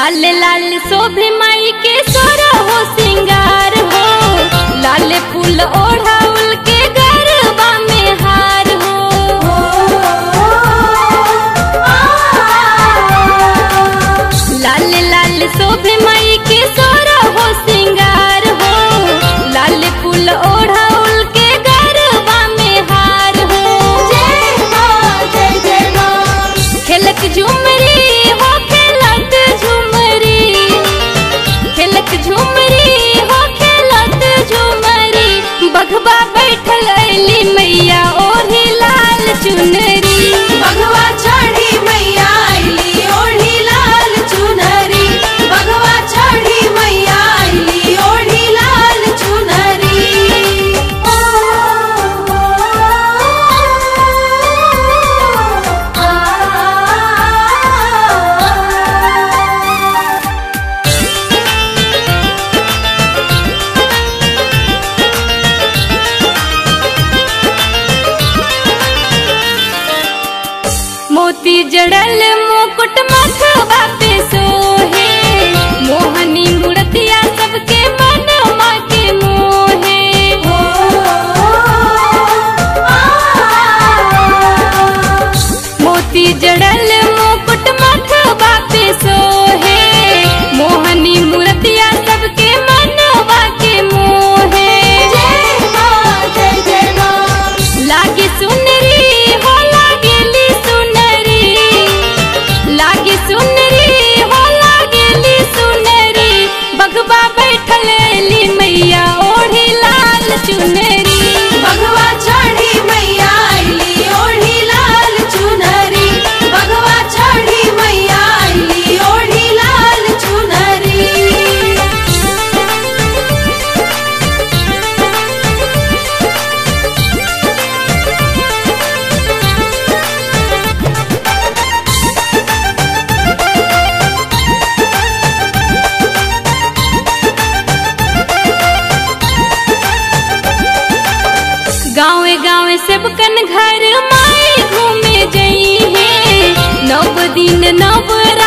लाल लाल शोभे माई के सोरा हो सिंगार हो लाल फूल ओढ़ाउल के गरबा में हार हो लाल लाल शोभे माई के सोरा हो सिंगार हो लाल फूल ओढ़ाउल के गरबा में हार हो जय माँ जय जय माँ खेलक झुमरी हो खेलत झुमरी खेलक झुमरी हो खेलत झुमरी बघबा बैठल अली मैया ओढ़ी लाल चुनरी भगवा चढ़ी मैया आईली ओढ़ी लाल चुनरी भगवा चढ़ी मैया आईली ओढ़ी लाल चुनरी मोती जड़ल मुकुट मथवा पे सोहे मोहनी मूर्तिया सबके मनवा के मोहे मोती जड़ल मुकुट मथवा पे सोहे मोहनी मूर्तिया सबके मनवा के मोहे जय माँ जय जय माँ लागे सुनरी हो लागेली सुनरी लागे सुनरी हो लागेली सुनरी बघबा बैठल एली मैया ओढ़ी लाल चुनरी भगवा चढ़ी मैया आईली ओढ़ी लाल चुनरी भगवा चढ़ी मैया आईली ओढ़ी लाल चुनरी गाँवे गाँवे सबकन घर माई घूमे जई है नव दिन नव